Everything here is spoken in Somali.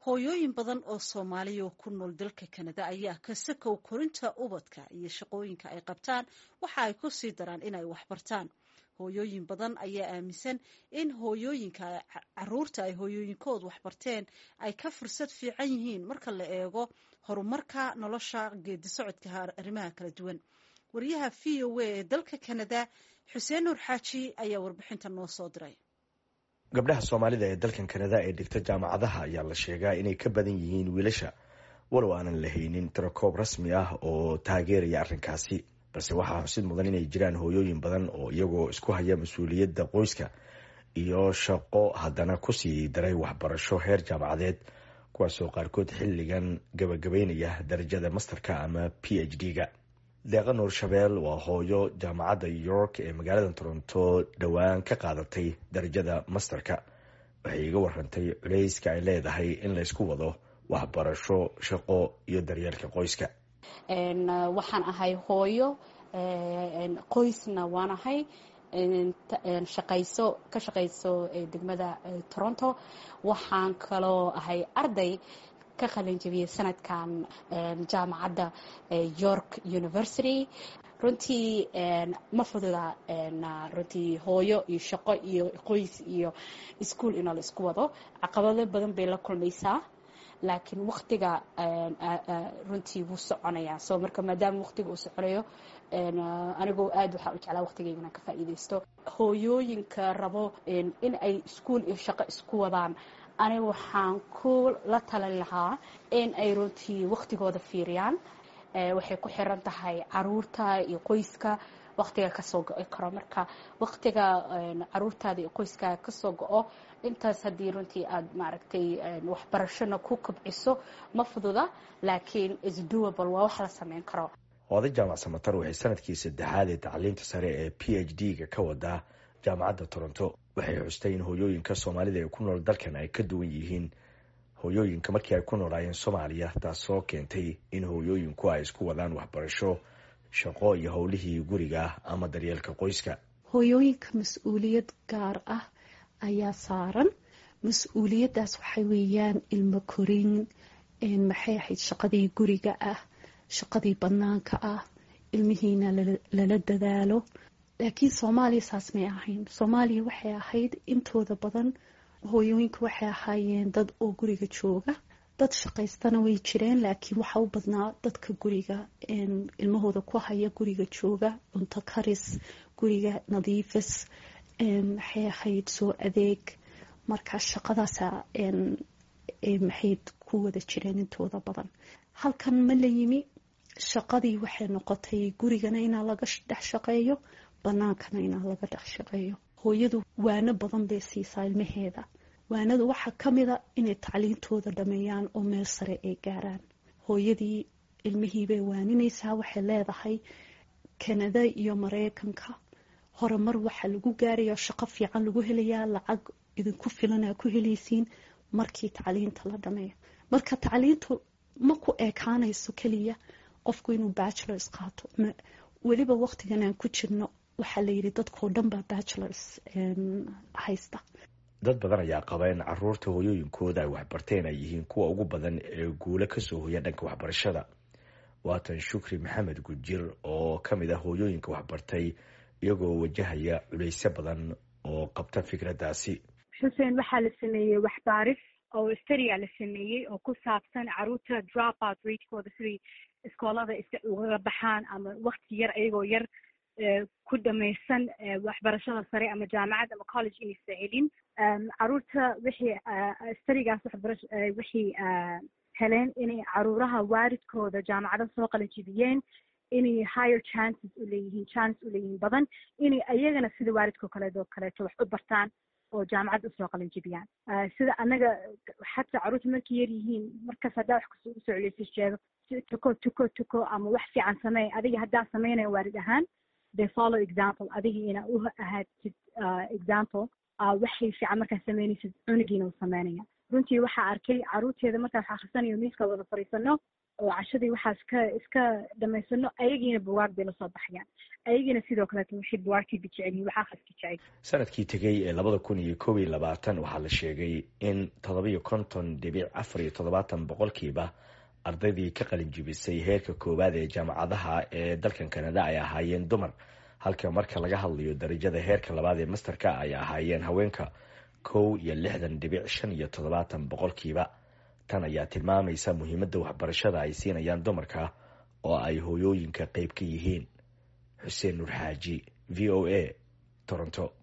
hooyooyin badan oo soomaaliya oo ku nool dalka kanada ayaa ka sakow korinta ubadka iyo shaqooyinka ay qabtaan waxa ay ku sii daraan inay waxbartaan hooyooyin badan ayaa aaminsan in hooyooyinka caruurta ay hooyooyinkood waxbarteen ay ka fursad fiican yihiin marka la eego horumarka nolosha geedi socodka arrimaha kala duwan wariyaha v o a ee dalka kanada xuseen nuur xaaji ayaa warbixinta noo soo diray gabdhaha soomaalida ee dalkan kanada ee dhigta jaamacadaha ayaa la sheegaa inay ka badan yihiin wiilasha walow aanan lahaynin tirakoob rasmi ah oo taageeraya arrinkaasi balse waxaa xusid mudan inay jiraan hooyooyin badan oo iyagoo isku haya mas-uuliyadda qoyska iyo shaqo haddana kusii daray waxbarasho heer jaamacadeed kuwaasoo qaarkood xilligan gabagabeynaya darajada masterka ama p h d-ga deeqa nuur shabeel waa hooyo jaamacadda york ee magaalada toronto dhowaan ka qaadatay darajada masterka waxay iga warantay culeyska ay leedahay in laysku wado waxbarasho shaqo iyo daryeelka qoyska waxaan ahay hooyo qoysna waan ahay shaqayso ka shaqayso degmada toronto waxaan kaloo ahay arday ka qalin jabiyey sanadkan jaamacadda york university runtii ma fududa runtii hooyo iyo shaqo iyo qoys iyo ischool inoo la isku wado caqabado badan bay la kulmaysaa laakiin waktiga runtii wuu soconayaa so marka maadaama waktiga uu soconayo anigoo aad waxaa u jeclaa waktigayga inaan ka faa'iidaysto hooyooyinka rabo in ay ischool iyo shaqo isku wadaan aniga waxaan ku la talin lahaa in ay runtii waktigooda fiiriyaan waxay ku xiran tahay caruurta iyo qoyska waktiga kasoo go-i karo marka waktiga caruurtaada iyo qoyskaaga kasoo go-o intaas haddii runtii aada maaragtay waxbarashona ku kobciso ma fududa laakiin isdoable waa wax la sameyn karo oday jaamac samatar waxay sanadkii saddexaad ee tacliinta sare ee p h d-ga ka wadaa jaamacadda toronto waxay xustay in hooyooyinka soomaalida ee ku nool dalkan ay ka duwan yihiin hooyooyinka markii ay ku noolaayeen soomaaliya taasoo keentay in hooyooyinku ay isku wadaan waxbarasho shaqo iyo howlihii guriga ama daryeelka qoyska hooyooyinka mas-uuliyad gaar ah ayaa saaran mas-uuliyaddaas waxay weeyaan ilmo korin maxay ahayd shaqadii guriga ah shaqadii banaanka ah ilmihiina lala dadaalo laakiin soomaaliya saas may ahayn soomaaliya waxay ahayd intooda badan hooyooyinka waxay ahaayeen dad oo guriga jooga dad shaqaystana way jireen laakiin waxaa u badnaa dadka guriga ilmahooda ku haya guriga jooga cunto karis guriga nadiifis maxay ahayd soo adeeg marka shaqadaasa maxay ku wada jireen intooda badan halkan ma la yimi shaqadii waxay noqotay gurigana inaa laga dhex shaqeeyo banaankana inaa laga dhex shaqeeyo hooyadu waano badan bay siisaa ilmaheeda waanadu waxaa ka mida inay tacliintooda dhameeyaan oo meel sare ay gaaraan hooyadii ilmihiibay waaninaysaa waxay leedahay kanada iyo mareykanka horemar waxaa lagu gaaraya shaqo fiican lagu helayaa lacag idinku filanaa ku helaysiin markii tacliinta la dhameeyo marka tacliintu ma ku ekaanayso keliya qofku inuu bachelors qaato weliba waqtigan aan ku jirno waxaa layidhi dadkao dhan baa bachelors haysta dad badan ayaa qaba in caruurta hooyooyinkooda ay waxbarteen ay yihiin kuwa ugu badan ee guulo kasoo hoya dhanka waxbarashada waatan shukri maxamed gujir oo ka mid ah hooyooyinka waxbartay iyagoo wajahaya culeysyo badan oo qabta fikraddaasi xuseen waxaa la sameeyey waxbaaris oo stariya la sameeyey oo ku saabsan caruurta drop out ratekooda siday iskoolada ugaga baxaan ama wakti yar ayagoo yar ku dhamaysan waxbarashada sare ama jaamacad ama college inaysa helin caruurta wixii starigaas waxbarash wixii heleen inay caruuraha waalidkooda jaamacado soo qalanjibiyeen inay higher chances uleeyihiin chance uleeyihiin badan inay ayagana sida waalidkao kaleedoo kaleeto wax u bartaan oo jaamacad usoo qalanjibiyaan sida anaga xataa caruurta markay yar yihiin markaas haddaa wax kasoo usoo celeysa sheego tuko tuko tuko ama wax fiican sameey adiga haddaa sameynaya waalid ahaan they follow example adiga ina u ahaatid example waxay fiican markaa sameynaysid cunugiina u sameynaya runtii waxaa arkay caruurteeda markaa wax akhrisanayo miiska wada fadhiisano oo cashadii waxaa iska iska dhamaysano ayagiina buwaag bay lasoo baxayaan ayagiina sidoo kaleeto waxay buwaagtiiba jecelyihin wax akhriska jecel sanadkii tegey ee labada kun iyo koob iyo labaatan waxaa la sheegay in toddobiyo konton dhibic afar iyo toddobaatan boqolkiiba ardaydii ka qalin jibisay heerka koowaad ee jaamacadaha ee dalkan kanada ay ahaayeen dumar halka marka laga hadlayo darajada heerka labaad ee masterka ay ahaayeen haweenka kow iyo lixdan dhibic shan iyo toddobaatan boqolkiiba tan ayaa tilmaamaysa muhiimadda waxbarashada ay siinayaan dumarka oo ay hooyooyinka qeyb ka yihiin xuseen nur xaaji v o a toronto